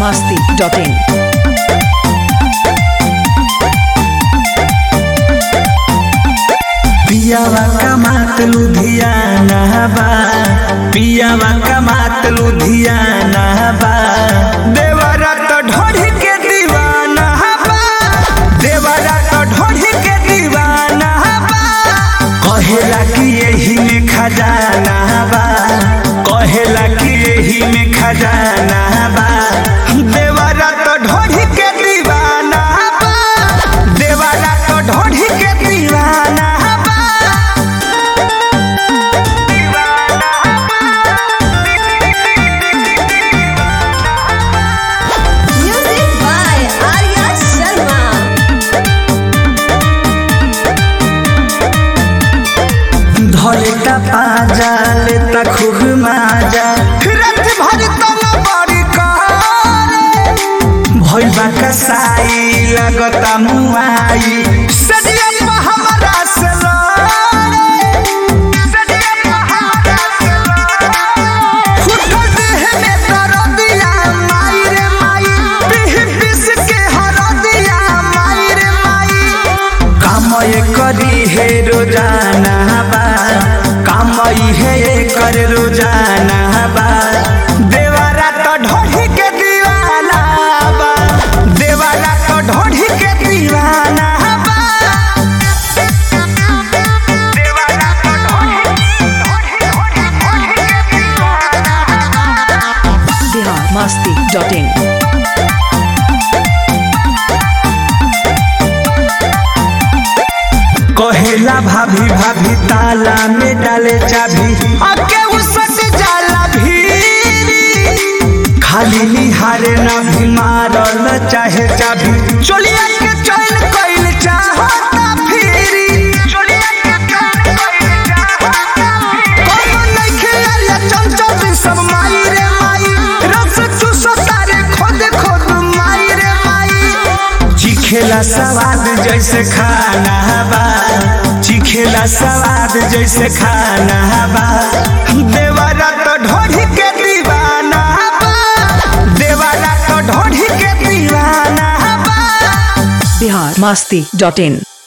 masti.in. पियावा कमात लुधियाना बा पियावा कमात लुधियाना बा देवरा तो ढोढ़ी के दीवाना बा देवरा तो ढोढ़ी के दीवाना बा कहेला कि यही में खजाना बा कहेला कि यही में खजाना बा देवरा तो ढोढ़ी के दीवाना बा देवरा तो ढोढ़ी के दीवाना बा Music by Arya Sharma. धरे का पाजा लेता खूब माजा रत भर तन बड़ी करे भइबा कसाई लगता मुआई सदिया पे हमरा से लड़े सदिया पे हमरा से लड़े फुटल देह में दर्दिया माई रे माई पीह पीस के हरदिया माई रे माई कामय करी हे रोजाना बा कामय हे कर रोजाना बा देवारा तो ढोढ़ी के दीवाना बा देवारा तो ढोढ़ी के दीवाना बा देवारा तो ढोढ़ी ढोढ़ी ढोढ़ी ढोढ़ी के दीवाना Bihar masti.in. कहेला भाभी भाभी ताला में डाले चाबी आके उसट जाला भी खाली निहारे ना भी मारल चाहे चाबी चोलिया के चैन कइल चाहता फिरी चोलिया के चैन कइल चाहता फिरी कोनो नइखे आलिया चंचल सब माई रे माई रस चूसो तारे खोद खोद माई रे माई चिखेला सवाद जैसे खाना बा चिखेला सवाद जैसे खाना बा देवरा तो ढोढ़ी के दीवाना बा देवरा तो ढोढ़ी के दीवाना बा Bihar masti.in.